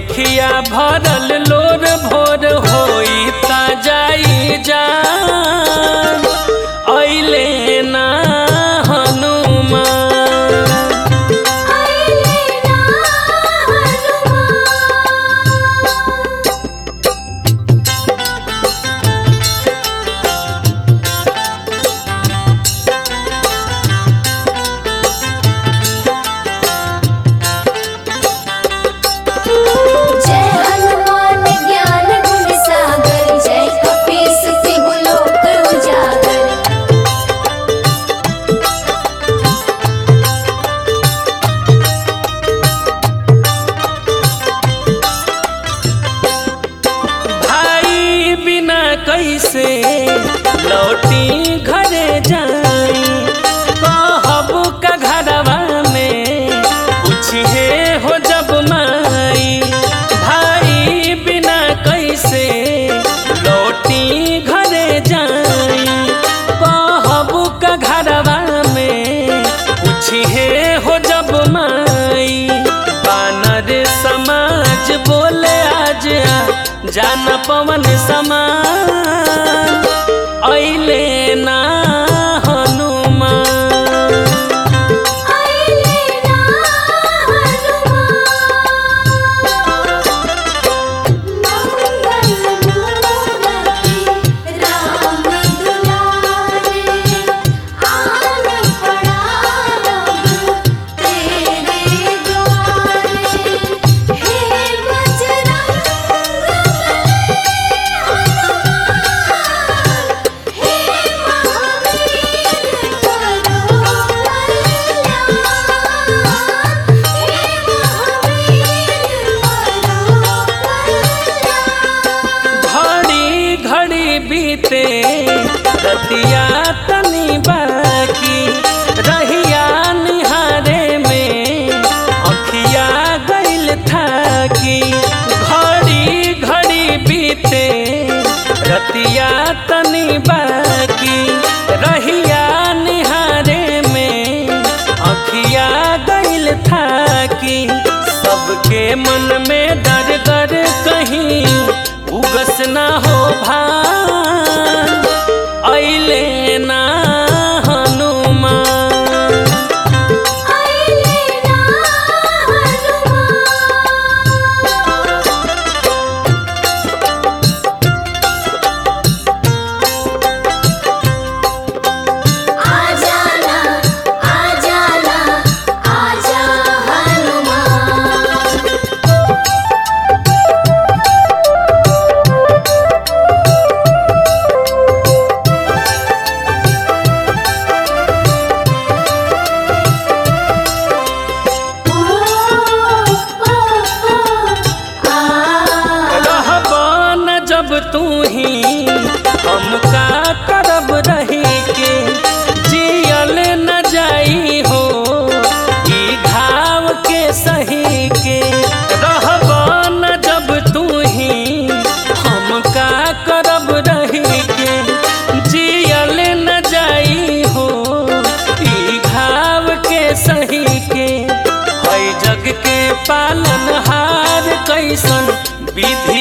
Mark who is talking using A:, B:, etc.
A: अखिया भरल लोर भोर होई ता जाई जान अइले ना हनुमान
B: आइले ना हनुमान जय हनुमान ज्ञान गुण सागर जय कपीस तिहु लोक उजागर
A: भाई बिना कैसे लौटी घरे जाई कहब का घरवा में पूछिए हो जब माई भाई बिना कैसे लौटी घरे जाई कहब का घरवा में पूछिए हो जब माई बानर समाज बोले आज आ जान पवन समान अइले ना हनुमान
B: आइले ना हनुमान मंगल मूर्ति राम दुलारे आन पड़ा रब तेरे द्वारे हे बजरंग हे महावीर करो
A: घड़ी घड़ी बीते रतिया तनी बाकी रहिया निहारे में अखिया गइल थाकी घड़ी घड़ी बीते रतिया तनी बाकी रहिया निहारे में अखिया गइल थाकी सबके मन में डर डर कहीं उगस ना हो भान अइले ना हनुमान
B: आइले ना हनुमान आ जाना आ जाना आजा हनुमान ओ ओ ओ आ
A: रहबन जब तू ही हम का करब रही के जियल न जाई हो ई घाव के सही के रहबन जब तू ही हम का करब रही के जियल न जाई हो ई घाव के सही के है जग के पालन हार कैसन विधि